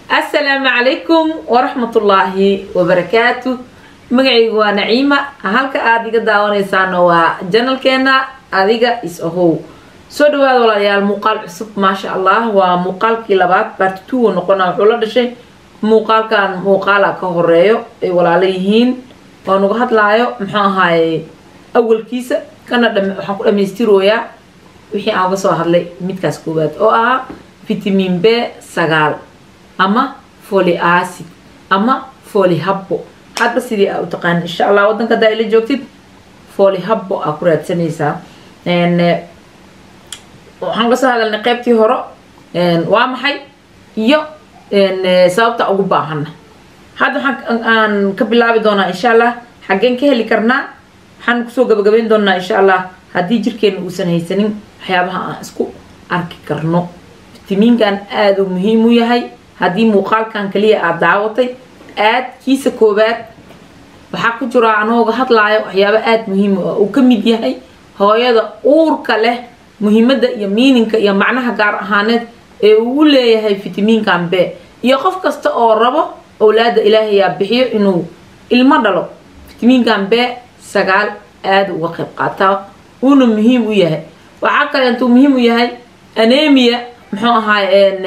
assalaamu calaykum waraxmatullaahi wabarakaatu magacaygu waa naciima halka aada iga daawanaysaana waa janalkeena adiga is ahow soo dhawaada walaalayaal muuqaal cusub maasha allah waa muuqaalkii labaad baartituwa noqona wuxuu la dhashay muuqaalkan muuqaala ka horeeyo ay walaalo yihiin oo nagu hadlaayo muxuu ahaaye awalkiisa kana waxaan ku dhamaystirooyaa wixii aan uga soo hadlay midkaas koowaad oo ahaa vitamin b sagaal ama foli acid ama foli habbo hadba sidii aa u taqaan insha allah waddanka hadaa ila joogtid foli habbo aa ku raadsanaysaa waxaan kasoo hadalnay qeybtii hore waa maxay iyo sababta ugu baahana hadda waxaan aan ka bilaabi doonaa insha allah xaggeen ka heli karnaa waxaan kusoo gabagabayn doonaa insha allah haddii jirkeena uusan haysanin waxyaabaha aan isku arki karno fitamiinkan aada uu muhiim u yahay haddii muuqaalkan kaliya aada daawatay aad kiisa koowaad waxaa ku jira anooga hadlaayo waxyaaba aada muhiim u uu ka mid yahay hooyada uurka leh muhiimadda iyo miininka iyo macnaha gaar ahaaneed ee uu leeyahay fitamiinkan b iyo qof kasta oo rabo owlaada ilaahayaa bixiyo inuu ilmo dhalo fitamiinkan b sagaal aada uga qayb qaataa uuna muhiim u yahay waxaa kale intuu muhiim u yahay anemia muxuu ahaay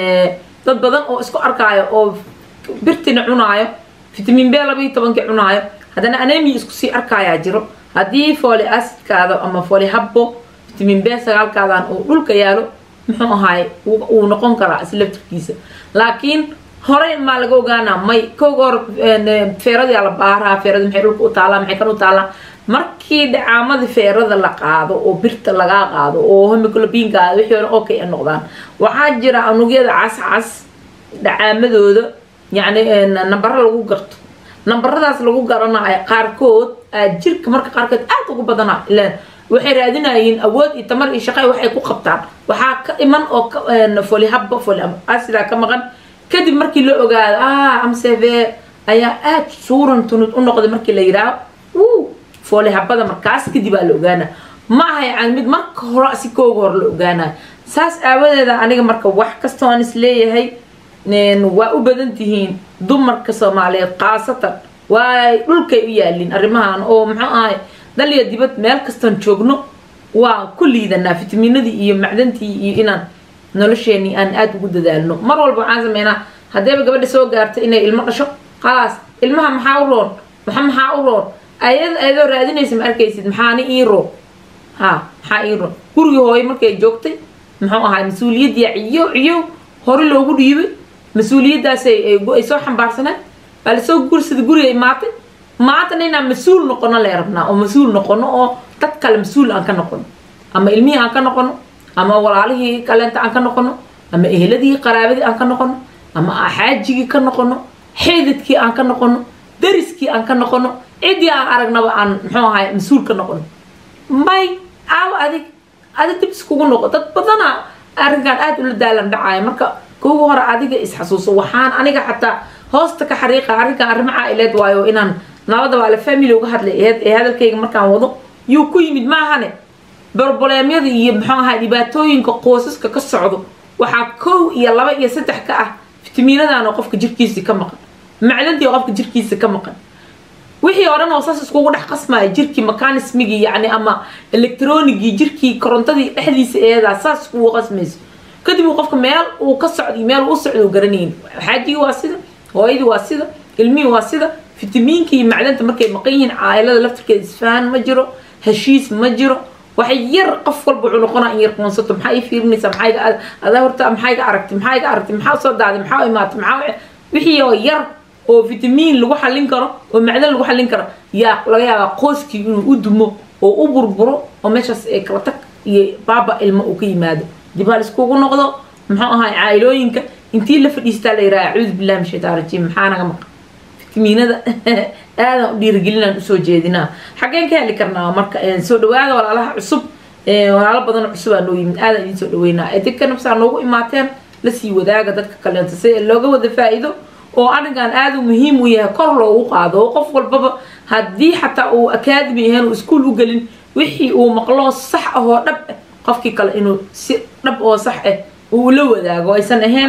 dad badan oo isku arkaayo oo birtina cunaayo fitamiin b laba iyo tobankii cunaayo haddana anemia isku sii arkaayaa jiro haddii foli acidkaada ama foli habbo fitamiin b sagaalkaadan uu dhulka yaalo muxuu ahaay uu noqon karaa islaftirkiisa laakiin horey maa laga ogaanaa may kooga hor feeradaa la baaraa feerada maxay dhulka u taalaa maxay kan u taalaa markii dhacaamada feerada la qaado oo birta lagaa qaado oo homiclobiinkaada wixii hore okay a noqdaan waxaa jira unugyada cascas dhacaamadooda yacni nambaro lagu garto nambaradaas lagu garanayo qaarkood jirka marka qaarkood aad ugu badana ilaan waxay raadinayeen awood iyo tamar iyo shaqay waxay ku qabtaan waxaa ka iman oo foli habba foli asidaa ka maqan kadib markii la ogaado ah amseve ayaa aada suuran tunud u noqday markii la yidhaaho wuu fooli habada markaas kadib aa la ogaana ma aha yani mid marka hore si kooga hore la ogaanayo saas aawadeeda aniga marka wax kastoo aan isleeyahay waa u badan tihiin dumarka soomaaliyeed khaasatan waa dhulkay u yaaliin arrimahan oo muxuu ahay daliya dibad meel kastoon joogno waa ku liidanaa fitamiinadii iyo macdantii iyo inaan nolosheenii aan aada ugu dadaalno mar walba waxaan sameynaa haddayba gabadha soo gaarta inay ilmo dhasho khalaas ilmaha maxaa u roon maxa maxaa u roon ayad ayadoo raadinaysa ma arkaysid maxaani ii roon ha maxaa ii roon gurigii hooyo markay joogtay muxuu ahay mas-uuliyaddii ciyo ciyo hore loogu dhiibay mas-uuliyaddaasay ay soo xambaarsaneen baa lasoo gursada guriga imaatay maantana inaan mas-uul noqono lee rabnaa oo mas-uul noqono oo dad kale mas-uul aan ka noqono ama ilmihii aan ka noqono ama walaalihii kaleenta aan ka noqono ama eheladii qaraabadii aan ka noqono ama xaajigii ka noqono xeedadkii aan ka noqono dariskii aan ka noqono ciddii aan aragnaba aan muxuu ahay mas-uul ka noqono may aawo adig adig dib iskugu noqo dad badana arrinkan aada ula daalan dhacaayo marka kugu hore adiga isxasuuso waxaan aniga xataa hoosta ka xariiqa arrinkan arrimo caa'ileed waayo inaan nabada waa la family uga hadlay ee hadalkayga markaan wado yuu ku yimid maahane borboleemyada iyo muxuu ahay dhibaatooyinka qoosaska ka socdo waxaa kow iyo laba iyo saddex ka ah fitamiinadan oo qofka jirkiisii ka maqan macdantii oo qofka jirkiisa ka maqan wixii oo dhan oo saas iskugu dhex qasmaya jirkii mekanismigii yacni ama electronigii jirkii korontadii dhexdiisa eedaa saas iskugu qasmayso kadib uu qofka meel uu ka socday meel uu u socdo garanayn xaajigii waa sida hooyadii waa sida ilmihii waa sida fitamiinka iyo macdanta markay maqan yihiin caailada laftirkeeda isfahan ma jiro heshiis ma jiro waxay yar qof walba wuxuu noqonaa in yar qoonsato maxaa ii fiirinaysaa maxaa iga adaa horta maxaa iga aragtay maxaa iga aragtay maxaa soo daaday maxaa imaatay maxaa wixii oo yar oo fitamiin lagu xallin karo oo macdan lagu xallin karo yaa laga yaabaa qooskii inuu u dumo oo u burburo oo meeshaas ee kala tag iyo baaba ilmo uu ka yimaado dib ha laiskugu noqdo muxuu ahay caa'ilooyinka intii la fadhiistaa la yidhaha acuudu billahi min shaytaan rajiim maxaa naga maqan fitamiinada aadan u dhiirigelinaan usoo jeedinaa xaggeen ka heli karnaa marka soo dhawaada walaalaha cusub walaalo badan cusub aa noo yimid aadan idin soo dhaweynaa edinka nafsaa noogu imaateen lasii wadaaga dadka kaleento si looga wada faa-iido oo arrinkan aada u muhiim u yahay kor loogu qaado oo qof walbaba haddii xataa uu academy ahayn uu iskuol u gelin wixii uu maqloo sax ah oo dhab ah qofkii kale inuu si dhab oo sax ah uu la wadaago aysan ahayn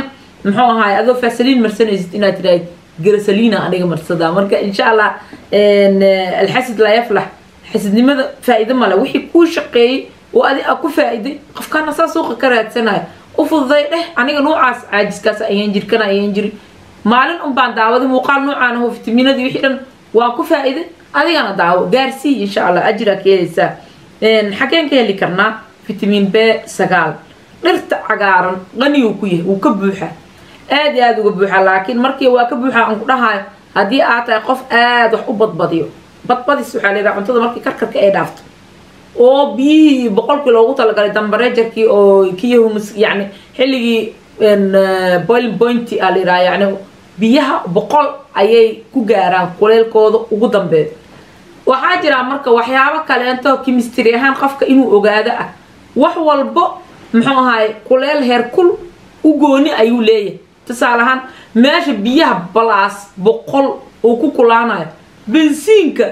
muxuu ahaay adoo fasaliin marsanaysid inaad tiraahid garasaliina aniga marsadaa marka insha allah alxasid laa yaflax xasidnimada faa'iido male wixii kuu shaqeeyey oo adi a ku faa'iiday qofkaana saa suuqa ka raadsanayo u fududay dheh aniga noocaas caajiskaas ayaan jir kana ayaan jiri maalin un baan daawaday muuqaal noocaan aho fitaminadii wixii dhan waan ku faa'iiday adigana daawo gaarsii insha allah ajiraa ka helaysaa xageen ka heli karnaa fitamiin b sagaal dhirta cagaaran qaniyuu ku yahay wuu ka buuxaa aad iyo aada uga buuxaa laakiin markii waa ka buuxaa aan ku dhahayo haddii aad tahay qof aada wax u badbadiyo badbadis waxaa leedaha cuntada markii karkarka ay dhaafto oo biyihii boqolkii loogu talagalay dambareejarkii oo kii humus yacni xilligii boiling pointi aa la yidhaha yacni biyaha boqol ayay ku gaaraan kuleelkooda ugu dambeeyo waxaa jiraa marka waxyaabo kaleento kimistri ahaan qofka inuu ogaado ah wax walbo muxuu ahaay kuleel heerkul u gooni ayuu leeyahay tusaale ahaan meesha biyaha balaas boqol uu ku kulaanayo bensiinka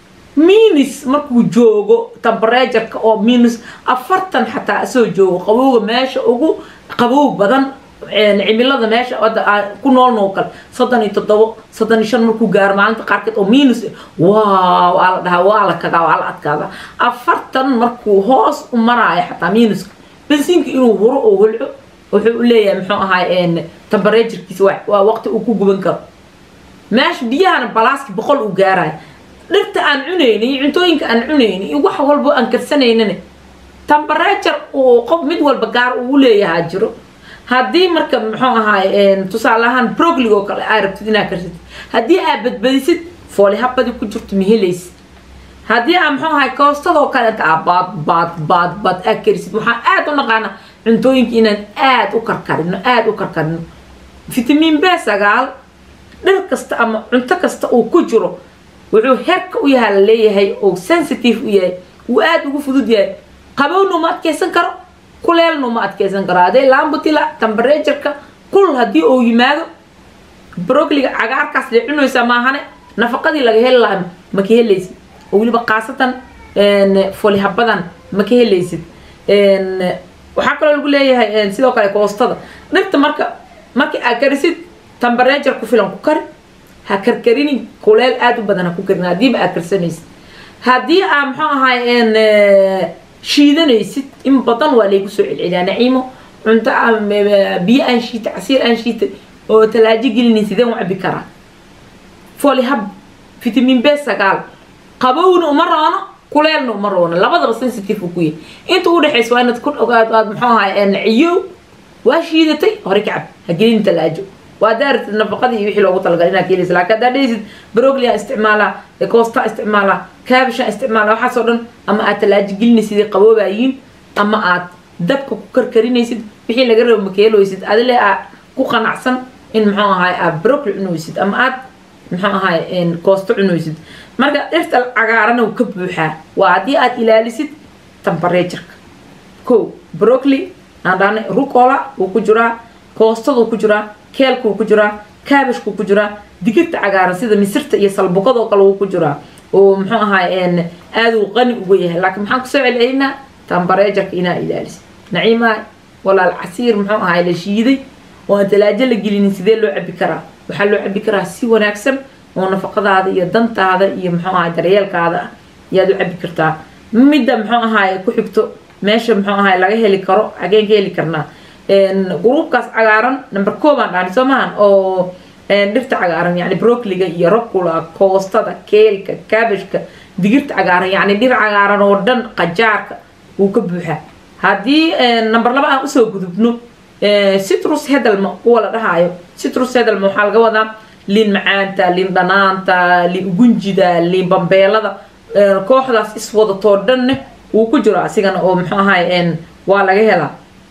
minus markuu joogo tembereturka oo minus afartan xataa asoo joogo qabowga meesha ugu qabow badan cimilada meesha ku noolnoo kale soddon iyo toddobo soddon iyo shan markuu gaaro maalinta qaarkeed oo minus waa waa la dhahaa waa la kagaa waa la adkaada afartan markuu hoos u maraayo xataa minuska bensiinka inuu huro oo holco wuxuu u leeyahay muxuu ahaay tembereturkiisa waa waqti uu ku guban karo meesha biyahana balaaski boqol uu gaarayo dhirta aan cunayni iyo cuntooyinka aan cunayni iyo wax walbo aan karsanaynana temberetur uu qof mid walba gaar uu leeyahaa jiro haddii marka muxuu ahaay tusaale ahaan broglig oo kale aa rabtid inaad karsatid haddii aad badbadisid fooli habadi ku jirto ma helaysid haddii aa muxuu ahaay koostadoo kale inta aa baad baad baad baad aad karisid waxaan aada u naqaana cuntooyinka inaan aada u karkarino aada u karkarino fitamiin b sagaal dhir kasta ama cunto kasta uu ku jiro wuxuu herka u yahaa la leeyahay oo sensitive u yahay wuu aada ugu fudud yahay qabowna uma adkeysan karo kuleelna uma adkeysan karo hadee lambutila tembereturka kul haddii uu yimaado brogliga cagaarkaas lee cunaysaa maahane nafaqadii laga heli lahaa ma ka helaysid oo weliba khaasatan folihabadan ma ka helaysid waxaa kaloo lagu leeyahay sidoo kale koostada dhirta marka markii aad karisid temberetur ku filan ku kari ha karkarinin kuleel aada u badan ha ku karin haddiiba aad karsanaysid haddii aa muxuu ahaay shiidanaysid in badan waa laygu soo celceliyaa naciimo cunto biyo aan shiitay casiir aan shiitay oo talaajo gelinin sideen u cabi karaa folihab fitamiin b sagaal qabowna uma roono kuleelna uma roono labadaba sensitive uu ku yahay inta u dhexaysa waa inaad ku ogaad aad muxuu ahaay ciyow waa shiidatay hore ka cab ha gelin talaajo waa daaratid nafaqadii iyo wixii loogu talagalay inaad keelaysa laakiin haddaad dhehaysid broglia isticmaalaa koosta isticmaalaa kaabisha isticmaalaa waxaasoo dhan ama aad talaajo gelinaysid ay qaboobayiin ama aad dabka ku karkarinaysid wixii laga rabo makeeloysid adile aa ku qanacsan in muxuu ahaay aad brogli cunaysid ama aad muxuu ahaay koosto cunaysid marka dhirta cagaarana uu ka buuxaa waa haddii aad ilaalisid tembereturka ko brogli aan dhahnay rucola wuu ku jiraa koostaduu ku jiraa keelkuu ku jiraa kaabishkuu ku jiraa digirta cagaaran sida misirta iyo salbukadoo kale wuu ku jiraa oo muxuu ahaay aaduu qani uga yahay laakiin maxaan kusoo celcelinaa tembereturka inaa ilaalisid naciimaa walaal casiir muxuu ahaay la shiiday oo aan talaajo la gelinin sidee loo cabi karaa waxaa loo cabi karaa si wanaagsan oo nafaqadaada iyo dantaada iyo muxuu ahaay daryeelkaada ah ayaad u cabi kartaa midda muxuu ahaay ku xigto meesha muxuu ahaay laga heli karo xageen ka heli karnaa gruubkaas cagaaran number koobaan dhaani soo maahan oo dhirta cagaaran yani brocliga iyo rocula koostada keelka kaabishka digirta cagaaran yani dhir cagaaran oo dhan qajaarka wuu ka buuxaa haddii number laba aan usoo gudubno citrus hedelma kuwa la dhahaayo citrus hedelma waxaa laga wadaa liin macaanta liin dhanaanta liin ugunjida liin bambeelada kooxdaas iswadatoo dhanne wuu ku jiro asigana oo muxuu ahaay waa laga helaa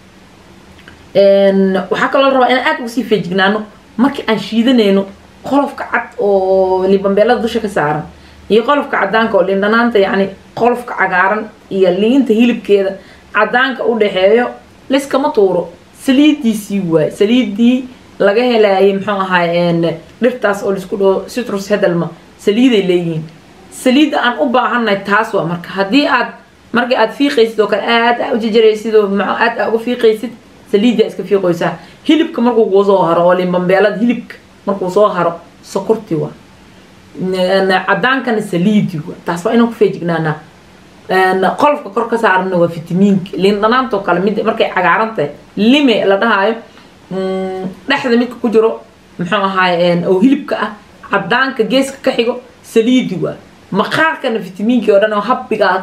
waxaa kaloo rabaa inaan aada uga sii feejignaano markii aan shiidanayno qolofka cad oo liinbambeelada dusha ka saaran iyo qolofka cadaanka oo liin dhanaanta yacni qolofka cagaaran iyo liinta hilibkeeda cadaanka u dhexeeyo layskama tuuro saliidiisii waay saliidii laga helaayay muxuu ahaay dhirtaas oo laisku dhaho citrus hedelma saliiday leeyihiin saliidda aan u baahannahay taas waa marka haddii aad markii aad fiiqaysid oo kale aad aa u jajaraysid oo aad aa uga fiiqaysid saliiddaa iska fiiqoysaa hilibka markuu kuu soo haro oo limbambeelada hilibka markuu soo haro sokorti waa cadaankana saliidi waa taas waa inaan ku feejignaanaa qolofka kor ka saarana waa fitamiinka liin dhanaantoo kale mid markay cagaaran tahay lime la dhahaayo dhexda midka ku jiro muxuu ahaay oo hilibka ah cadaanka geeska ka xigo saliidi waa maqaarkana fitamiinkii oo dhan oo habbigaa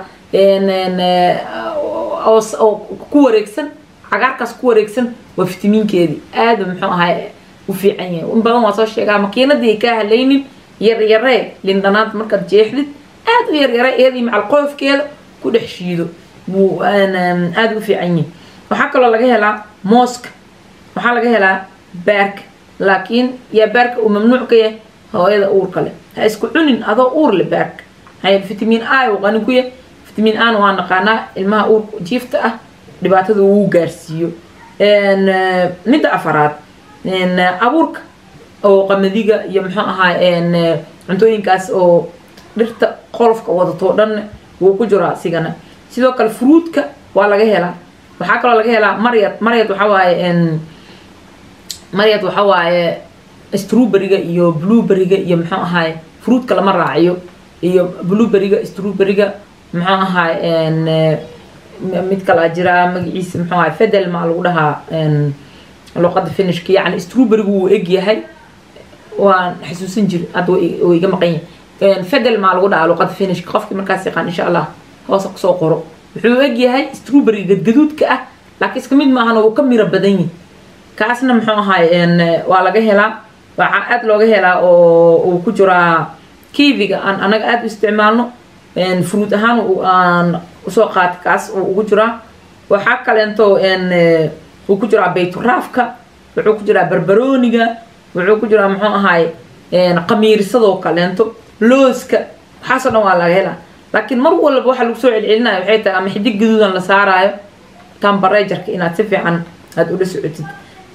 oo ku wareegsan cagaarkaas ku wareegsan waa fitamiinkeedii aada muxuu ahaay u fiican yahay in badan waa soo sheegaa makiinadii ay kaa halaynin yaryaree lindhanaanta markaad jeexdid aada u yaryare iyadii macal qoofkeeda ku dhex shiido wuu aada u fiican yahay waxaa kaloo laga helaa mooska waxaa laga helaa baarka laakiin yaa baarka uu mamnuuc ka yahay hooyada uurka leh ha isku cunin adoo uur le baarka maxaa fitamiin a uu qani ku yahay fitamiin ana waa naqaanaa ilmaha uurka jiifta ah dhibaatada uu gaarsiiyo midda afaraad abuurka oo qamadiga iyo muxuu ahaa cuntooyinkaas oo dhirta qolofka wadato dhan wuu ku jiraa asigana sidoo kale fruudka waa laga helaa waxaa kaloo laga helaa maryad maryad waxaa waaye maryad waxaa waaye strawberryga iyo blueberryga iyo muxuu ahaay fruudka lama raaciyo iyo blueberryga strawberryga muxuu ahaay mid kalaa jira magaciisa muxuu ahaay fedel maa lagu dhahaa luqada finishka yacni strawberrygu wuu eg yahay waan xasuusan jiri hadda way iga maqan yahay fedel maa lagu dhahaa luqada finishka qofkii markaas yaqaan insha allah hoosa kusoo qoro wuxuu eg yahay strawberry gadgaduudka ah laakiin iska mid maahan wuu ka miro badan yahay kaasna muxuu ahaay waa laga helaa waxaa aada looga helaa oo uu ku jiraa kiiviga aan anaga aada u isticmaalno fruud ahaan aan usoo qaata kaas uu ugu jiraa waxaa kaleento wuu ku jiraa bayturaafka wuxuu ku jiraa barbarooniga wuxuu ku jiraa muxuu ahaay qamiirsadoo kaleento looska waxaasoo dhan waa laga helaa laakiin mar walba waxaa lagu soo celcelinaya waxay tahay ama xidig gaduudan la saaraayo tambarejarka inaad si fiican aada ula socotid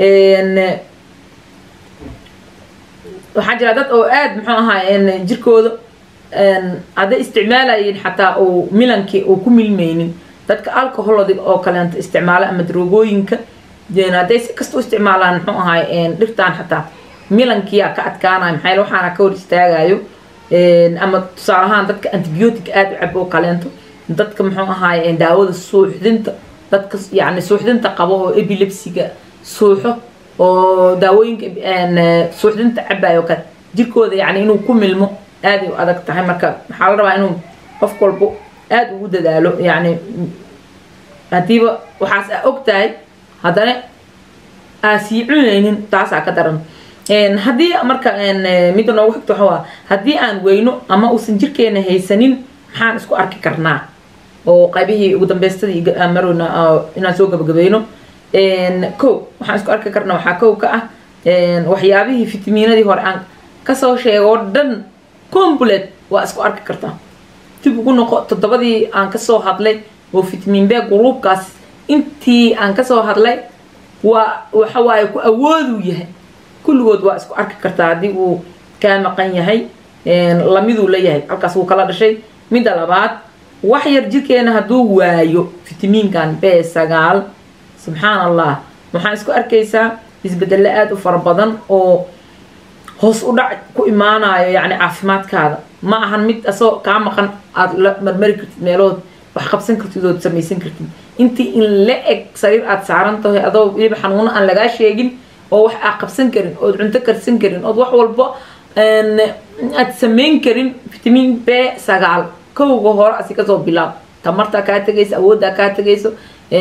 waxaa jira dad oo aada muxuu ahaay jirkooda hadday isticmaalayeen xataa uu milankii uu ku milmaynin dadka alcoholod oo kaleento isticmaala ama daroogooyinka hadday si kasta u isticmaalaan muxuu ahaay dhirtaan xataa milankiyaa ka adkaanayo maxaa yaele waxaana ka hor istaagayo ama tusaale ahaan dadka antibiotic aada u cabo oo kaleento dadka muxuu ahaay daawada suuxdinta dadka yacni suuxdinta qabo oo epilepsiga suuxo oo daawooyinka suuxdinta cabayo kale jirkooda yacni inuu ku milmo aaday u adag tahay marka waxaa la rabaa inuu qof walbo aada ugu dadaalo yacni haddiiba waxaas aa og tahay haddana aa sii cunaynin taasaa ka daran haddii marka midda noogu xigto waxa waa haddii aan weyno ama uusan jirkeena haysanin maxaan isku arki karnaa oo qaybihii ugu dambeystadii marowna inaan soo gabagabayno kow waxaan isku arki karnaa waxaa kow ka ah waxyaabihii fitamiinadii hore aan kasoo sheego oo dhan complet waa isku arki kartaa dib ugu noqo toddobadii aan kasoo hadlay oo fitamiin b gruubkaas intii aan kasoo hadlay waa waxa waaye ku awooduu yahay kulligood waa isku arki kartaa haddii uu kaa maqan yahay lamiduu leeyahay halkaas wuu kala dhashay midda labaad wax yar jirkeena hadduu waayo fitamiinkan b sagaal subxaan allah waxaan isku arkaysaa isbedelo aada u fara badan oo hoos u dhac ku imaanayo yacni caafimaadkaada ma ahan mid asoo kaa maqan aada la marmari kartid meelood wax qabsan kartid ood samaysan kartid intii in la eg sariir aada saaran tahay adoo weliba xanuuno aan lagaa sheegin oo wax aad qabsan karin ood cunto karsan karin ood wax walba aad samayn karin fitamiin b sagaal kowga hore asi kasoo bilaab tamartaa kaa tegayso awooddaa kaa tegayso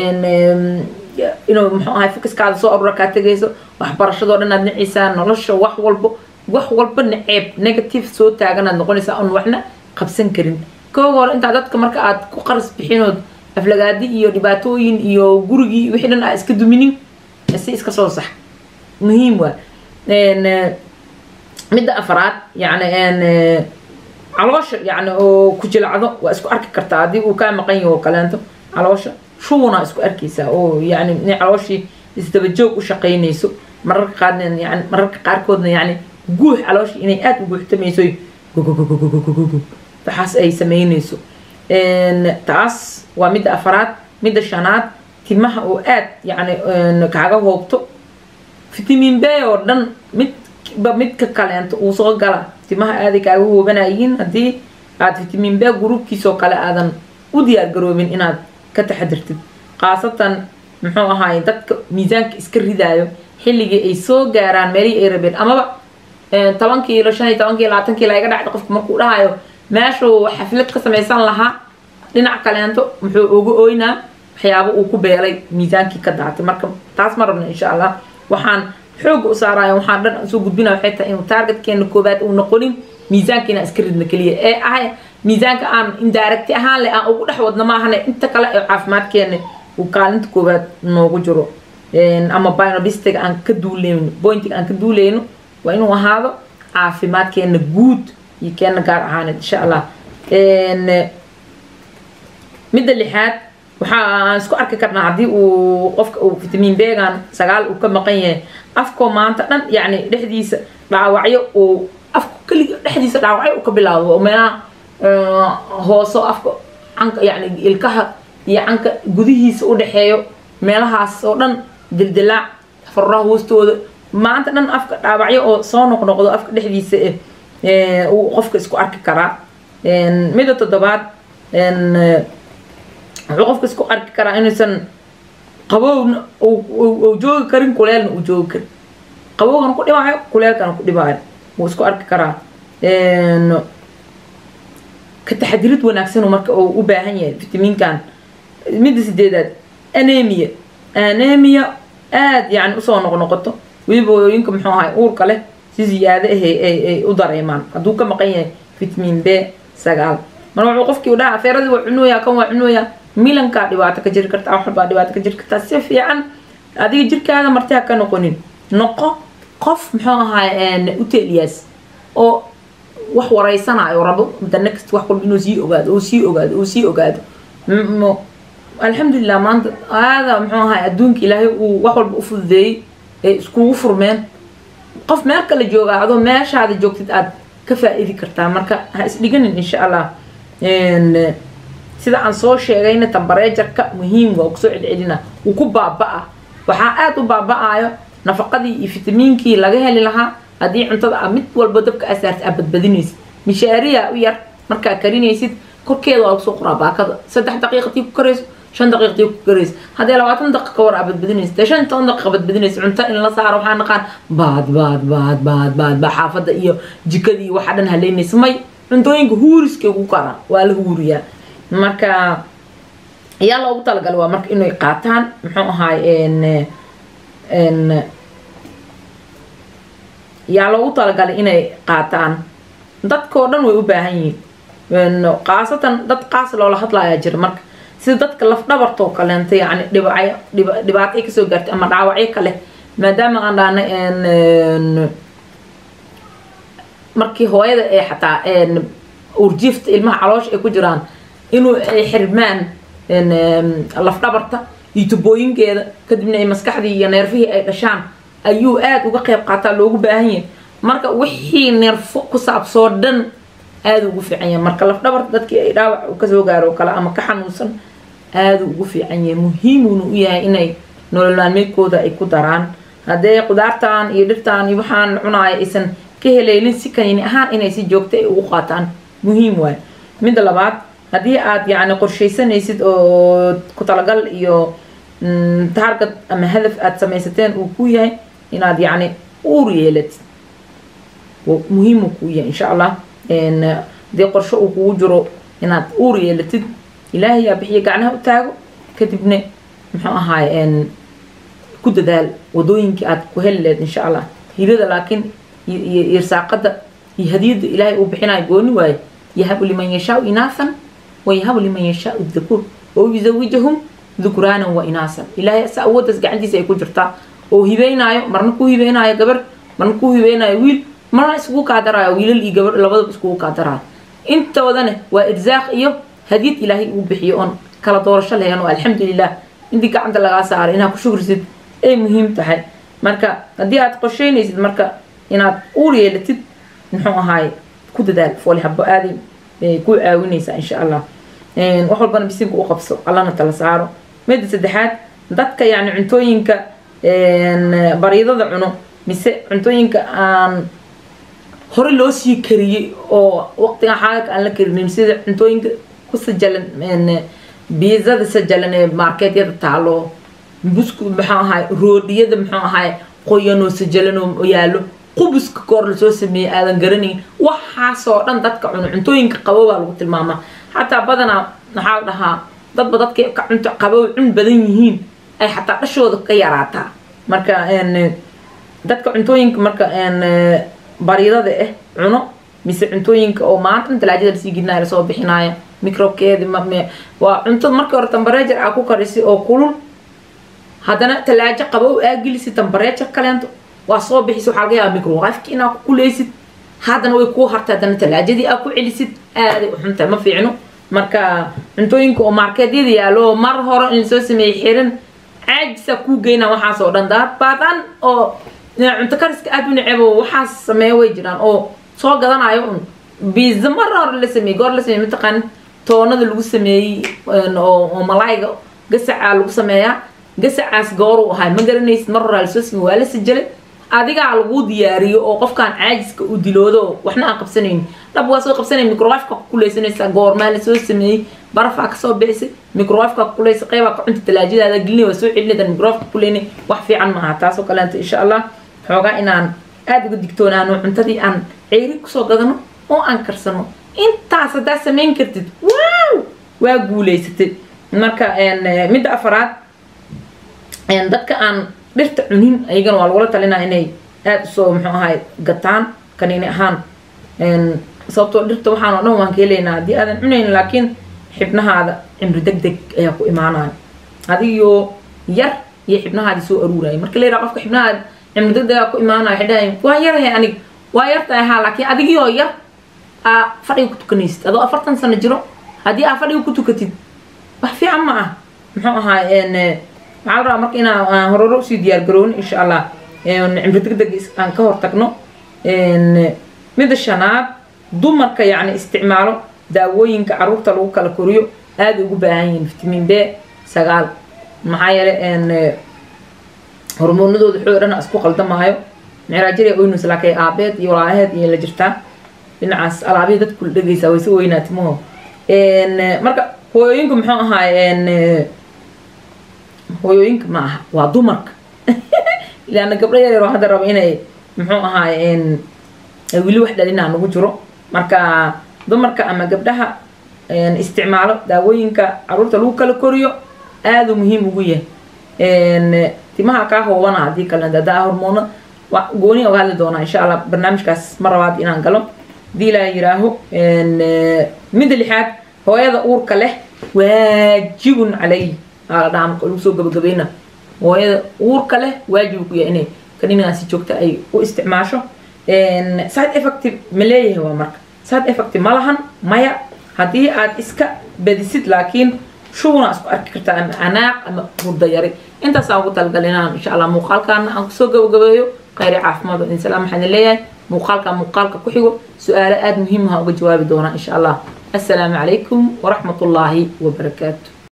inuu muxuu ahay focuskaada soo arura kaa tegayso waxbarashadoo dhan aad nacaysaa nolosha wax walbo wax walba naceeb negative soo taaganaad noqonaysaa oon waxna qabsan karin kowga hore intaa dadka marka aad ku qaras bixinood aflagaadi iyo dhibaatooyin iyo gurigii wixii dhan aa iska duminin si iska soo sax muhiim waa midda afraad yani caloosha yani oo ku jilacdo waa isku arki kartaa haddii uu kaa maqan yaho kaleento caloosha shuuna isku arkaysaa oo yani inay calooshii isdabajoog u shaqaynayso mararka qaarna yani mararka qaarkoodna yani guux calooshii inay aada u guuxtamayso waxaas ay samaynayso taas waa midda afraad midda shanaad timaha oo aad yani kaaga hoobto fitamiin b oo dhan midba midka kaleento uu soo gala timaha aaday kaaga hoobanayihiin haddii aad fitamiin b gruubkiisoo kale aadan u diyaar garoobin inaad ka taxadirtid khaasatan muxuu ahaay dadka miisaanka iska ridaayo xilligii ay soo gaaraan meelihii ay rabeen amaba toban kiilo shan iyo toban kiilo labaatan kiilo iga dhacda qofka markuu dhahayo meeshuu xaflad ka samaysan lahaa dhinac kaleento muxuu uga ooynaa waxyaabo uu ku beelay miisaankii ka daatay marka taas ma rabno insha allah waxaan xooga u saaraya waxaan dhan soo gudbina waxay tahay inuu targetkeena koobaad uu noqonin miisaanka inaan iska ridna keliya ee ah miisaanka aan indirect ahaan leh aan ugu dhex wadno maahane inta kale ee caafimaadkeena uu kaalinta koobaad noogu jiro ama binobistiga aan ka duuleyno pointiga aan ka duuleyno waa inuu ahaado caafimaadkeena guud iyo keena gaar ahaaneed insha allah midda lixaad waxaan isku arki karnaa haddii uu qofka uu fitamiin began sagaal uu ka maqan yahay afkoo maanta dhan yacni dhexdiisa dhaawacyo uu afka keliga dhexdiisa dhaawacyo uu ka bilaabo oo meelaha hooso afka canka yacni ilkaha iyo canka gudihiisa u dhexeeyo meelahaas oo dhan dildilaac faruraha hoostooda maanta dhan afka dhaawacyo oo soo noqnoqdo afka dhexdiisa eh uu qofka isku arki karaa midda toddobaad wuxuu qofka isku arki karaa inuusan qabowna uu joogi karin kuleelna uu joogi karin qabowgana ku dhibaayo kuleelkana ku dhibaayo wuu isku arki karaa ka taxadirid wanaagsan marka uu u baahan yahay fitamiinkan midda sideedaad anemia anemia aada yani usoo noqnoqoto weliba hooyooyinka muxuu ahay uurka leh si ziyaado ah ay u dareemaan hadduu ka maqan yahay fitamiin b sagaal mar wuxuu qofkii u dhaha afeeradii waa cunooyaa kan waa cunooyaa milankaa dhibaato ka jiri kartaa waxbaa dhibaato ka jiri kartaa si fiican adiga jirkaada marti ha ka noqonin noqo qof muxuu ahaay uteliyaas oo wax wareysanayo rabo the next wax walba inuu sii ogaado oo sii ogaado oo sii ogaado alxamdulilah maanta aada muxuu ahaay adduunka ilaahay uu wax walba u fududeeyey ee iskugu furmeen qof meel kale jooga adoo meeshaada joogtid aad ka faa-iidi kartaa marka ha isdhiganin insha allah sida aan soo sheegayna tambareejarka muhiim waa kusoo celcelina wuu ku baaba-a waxaa aada u baaba-ayo nafaqadii iyo fitamiinkii laga heli lahaa haddii cuntada a mid walba dabka asaarta aad badbadinaysid mishaariya u yar markaa karinaysid korkeeda waa lagu soo qoraa baakada saddex daqiiqatii ku karayso shan daqiiqtii ku karayso haddee labaatan daqiiqa ka war aa badbadinaysa dee shan toban daqiiqa badbadinaysa cunto in la saaro waxaa naqaan baad baad baad baad baad baa xaafadda iyo jikadii waxa dhan haleynaysa may cuntooyinka huuriskay ugu karaa waa la huuriyaa marka ayaa loogu talagalay waa marka inay qaataan muxuu ahaay yaa loogu talagalay inay qaataan dadkao dhan way u baahan yihiin khaasatan dad qaas loola hadlayaa jira marka sida dadka lafdhabartoo kaleenta yani dhibacyo dhibaato ay kasoo gaartay ama dhaawacyo kale maadaama aan dhahnay markii hooyada ee xataa urjiifta ilmaha caloosha ay ku jiraan inuu ay xirmaan lafdhabarta iyo tubooyinkeeda kadibna ay maskaxdii iyo neerfihii ay dhashaan ayuu aada uga qeyb qaataa loogu baahan yahay marka wixii neerfo ku saabsoo dhan aada ugu fiican yahay marka lafdhabarta dadkii ay dhaawac kasoo gaaro kale ama ka xanuunsan aada ugu fiican yahay muhiimuuna u yahay inay nolol maalmeedkooda ay ku daraan haddee qudaartan iyo dhirtan iyo waxaan cunaaya aysan ka heleelin si kanini ahaan inay si joogta ay ugu qaataan muhiim waay midda labaad haddii aad yacni qorshaysanaysid oo ku talagal iyo taargad ama hadaf aad samaysateen uu ku yahay inaad yacni uur yeelatid muhiimu kuu yahay insha allah hadii qorsho uu kugu jiro inaad uur yeelatid ilaahay yaa bixiya gacnaha u taago kadibna muxuu ahaay ku dadaal wadooyinkii aad ku heli leed insha allah hirada laakiin iyo irsaaqada iyo hadiyada ilaahay uu bixinayo gooni waaye yahabu liman yashaau inaasan wayahabu liman yashaau dhakuur oo yuzawijahum dhukraanan wa inaasan ilaahay asa awooddaas gacantiisa ay ku jirtaa oo hibeynaayo marna ku hibeynaayo gabar marna ku hibeynaayo wiil marna iskugu kaadaraayo wiilal iyo gabar labadaba iskugu kaadaraayo intoodana waa irsaaq iyo hadiyad ilaahay uu bixiyo oon kala doorasho lahayn oo alxamdulilah intii gacanta lagaa saaray inaad ku shugrisid ay muhiim tahay marka haddii aad qorsheynaysid marka inaad uur yeelatid muxuu ahaay ku dadaal fooli habo aaday ku caawinaysaa insha allah wax walbana bisinka u qabso allana tala saaro midda saddexaad dadka yacni cuntooyinka bariidada cuno mise cuntooyinka aan hore loo sii kariyey oo waqtigan xaalalka aan la karinin sida cuntooyinka ku sajalan biizada sajalan ee marketyada taalo buskud muxuu ahaay roodhiyada muxuu ahaay qoyanoo sajalan oo yaalo qubuska koor lasoo sameeyey aadan garanayn waxaasoo dhan dadka cuno cuntooyinka qabo baa lagu tilmaamaa xataa badanaa maxaa la dhahaa dadba dadka ka cunto qabow cun badan yihiin ay xataa dhashooda ka yaraataa marka dadka cuntooyinka marka bariidada ah cuno mise cuntooyinka oo maanta talaajada lasii gidnaya lasoo bixinaya microbkeedi waa cunto markii hore tambareejar aa ku karisay oo kulul haddana talaajo qabow aa gelisi tambareejar kaleento waa soo bixisa waxaa laga yaaba microwafki inaa ku kuleysid haddana way kuu hartay haddana talaajadii aa ku celisid aaday u xuntahay ma fiicno marka cuntooyinka oo markeedyada yaalo mar hore in lasoo sameeyey xiran caajisa kuu geyna waxaasoo dhan daad badan oo cunto kariska aad u necebo waxaas sameeya way jiraan oo soo gadanayo un biza mar hore la sameeyey goor la sameeyey mataqaan toonada lagu sameeyey oo malaayga gasacaa lagu sameeyaa gasacaas gooruu ahay ma garanaysid mar horaa lasoo sameey waa la sajalay adigaa lagu diyaariyo oo qofkaan caajiska u diloodo waxna aan qabsanayn dhab waa soo qabsanayn microwafka ku kuleysanaysaa goormaa lasoo sameeyey barafaa kasoo bixisay microwafka ku kuleysa qeybaa ka cunta talaajadaada gelina waa soo celinaydan microwafka kuleynay wax fiican maaha taasoo kaleento insha allah xoogaa inaan aada uga digtoonaano cuntadii aan ceyri kusoo gadano oo aan karsano intaas haddaa samayn kartid wow waa guuleysatay marka midda afaraad dadka aan dhirta cunin ayagana waa lagula talinaa inay aada usoo muxuu ahay gataan kaniini ahaan sababtoo dhirta waxaan oo dhan waan ka helaynaa haddii aadan cunayn laakiin xibnahaada cimri deg deg ayaa ku imaanaya adigoo yar iyo xibnahaadi soo aruuraya marka la yidhaha qofka xibnahaada cimri deg degaa ku imaanaya waxay dhahayin waa yarahay anig waa yartahay haa laakiin adigioo yar aa fadhiga ku tukanaysid adoo afartan sano jiro haddii aa fadhiga ku tukatid wax fiican ma ah muxuu ahaay waxaa la rabaa marka inaan horore usii diyaar garooni insha allah cimri deg deg aan ka hortagno midda shanaad dumarka yacni isticmaalo daawooyinka caruurta lagu kala koriyo aada ugu baahan yihiin vitamin b sagaal maxaa yeele hormoonadooda xoog dhan isku qaldamaayo micraajiriya oynus laakiin aabeed iyo walaaheed iyo la jirtaa dhinacaas alaabihii dadku la dhegaysaa way si weynaa timaho marka hooyooyinka muxuu ahaay hooyooyinka ma aha waa dumarka ilaana gabdho yar yaroo hadda raba inay muxuu ahaay weli wax dhalinaa nagu jiro marka dumarka ama gabdhaha isticmaalo daawooyinka caruurta lagu kala koriyo aada muhiim ugu yahay timaha kaa hoobana haddii kale hadaa hormoono gooni uga hadli doonaa insha allah barnaamijkaas ma rabaad inaan galo hadii ilaa yiraaho midda lixaad hooyada uurka leh waajibun calay aa la dhahaa marka lagu soo gabagabayna hooyada uurka leh waajib ku yahay inay kaninaasi joogta ay u isticmaasho side effective ma leeyahay waa marka side effective ma lahan maya haddii aad iska badisid laakiin shuguna isku arki kartaa ama anaaq ama hurda yari intaasaan ugu talagalay inaan insha allah muuqaalkaana aan kusoo gabagabeeyo khayri caafimaad oo insalaam waxaan leeyahay muuqaalka muuqaalka ku xigo su-aalo aada muhiim aha uga jawaabi doonaa insha allah assalaamu calaykum waraxmat ullaahi wabarakaatu